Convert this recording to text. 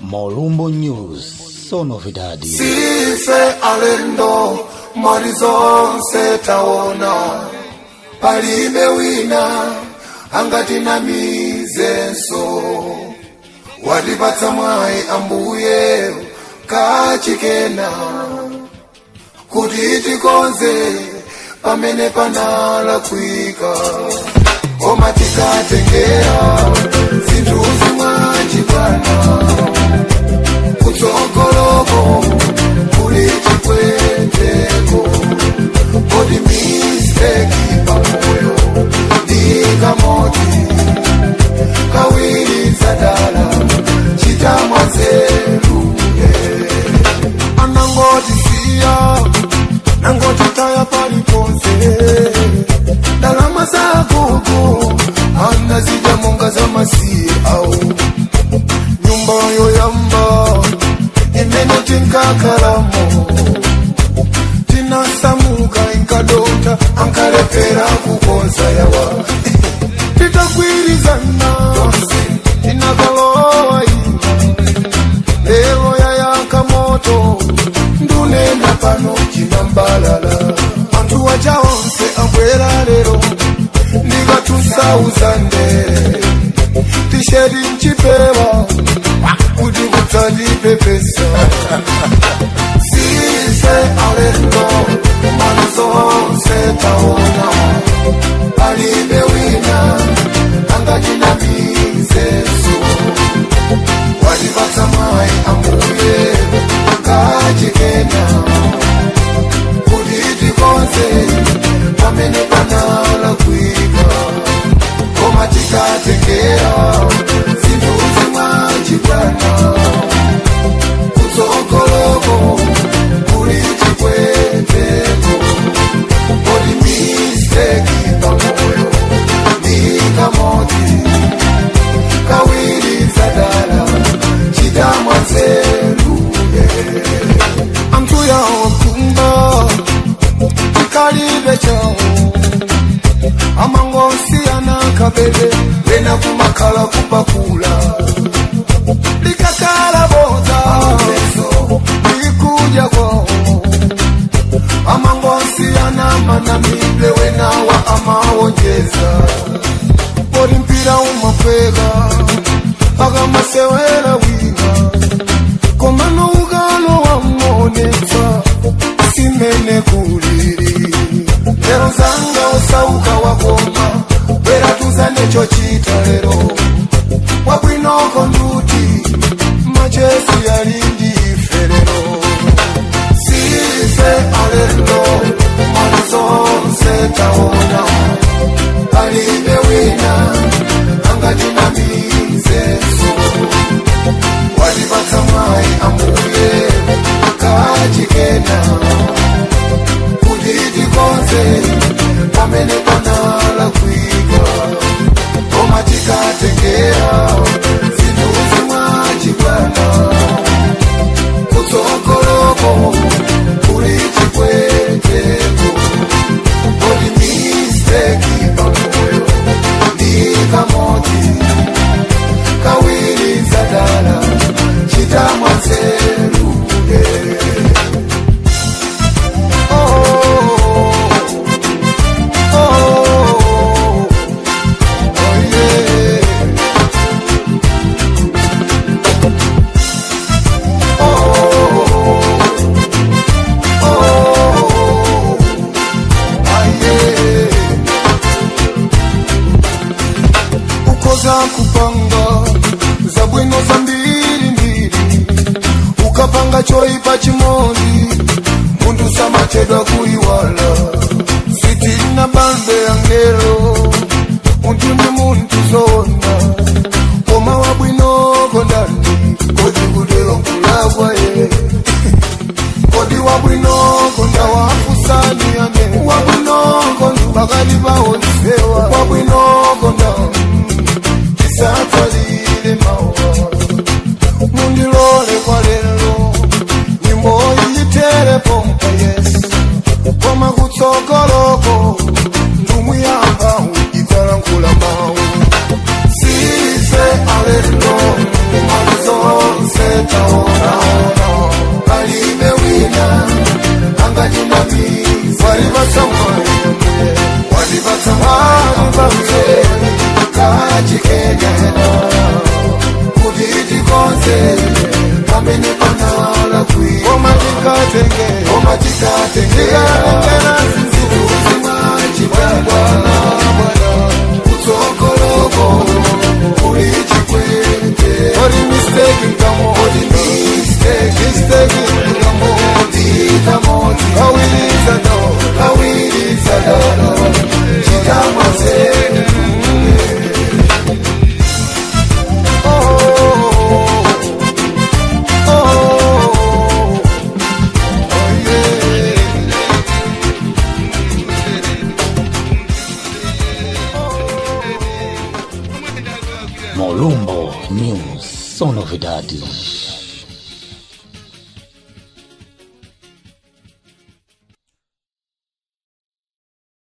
Molumbo News, so novidade. sife alendo mali zonse taona palibe wina angatinamizenso watipatsa mwayi ambuye kachikena kuti tikonze pamene panalakwika koma tikatengera zinthu zimwachibwana kutsogoloko kuli chikweteko kodi misteki pamoyo ndikamoti kawiri zadala chitamwa nzeru anangoti siya nangoti taya paliponse ndalama zagugu anazija monga za masiye au nyumba yoyamba imene tinkakalamo tinasamuka inkadota ankalepera kukonza yawa titagwirizana tinakalowa ina lero yayaka moto ndunena pano chinambalala anthu waja onse abwera lero ndikatusauza ndere tisheti mchipewa kuti kudzandipepesa size alendo mali zonse taona palibe wina angatinamizeso watipatsa mwayi ambuye kachikena kuti tikonze pamene panalakwika koma tikatengera zinthu zimwachibwana kutsogoloko kuli chikweteko kodi misteki pamoyo ndikamoti kawiri zadala chitamwa nzeru anthu yawo kumba tikalibe chawo amangosiyana kabebe lena kumakhala kupakula likakala boza likuja kwao amangosiyana manamile wenawa amawonjeza poli mpira umapweka akamasewera wina komano ugalo wamonesa simene kuliri lero zanga osauka wakoma bwera tuzane chochita lero wabwinoko nduti machesi yalindi ife lero sife alendo mali zonse taona palibe wina angatinamizeso watipatsa mwayi ambuye kachikena kuti tikonze pamene panalakwika koma tikatengera zinthu zimwachibwana kutsogoloko kuli chikweteko kodi misteki pamoyo ndikamoti kawiri zadala chitamwa nzeru oh, oh, oh, oh, yeah. ukoza kupanga za bwino za mbili mbili ukapanga choipa chimozi muntu samachedwa kuiwala sitina bambe ya ngelo muntu ni muntu zona koma wa bwinoko ndani kodi kudelo kulagwa ye kodi wabwinoko ndawafusani ane wabwinoko pakati paonsewa wabwinoko nda tisatsalile mawa mundilole kwa lelo nyimbo iyitere pompa yesu koma kutsogoloko ndumuyamba idzalankhula mawu sife alendo malizonse tikatengera zinthu zimachibwana bwana kutsogoloko kuli chikwete ori mistake nkamo ori mistake mistake nkamo tikamoti kawiridzano kawiridzano chitamazenu Molumbo News, só novidades.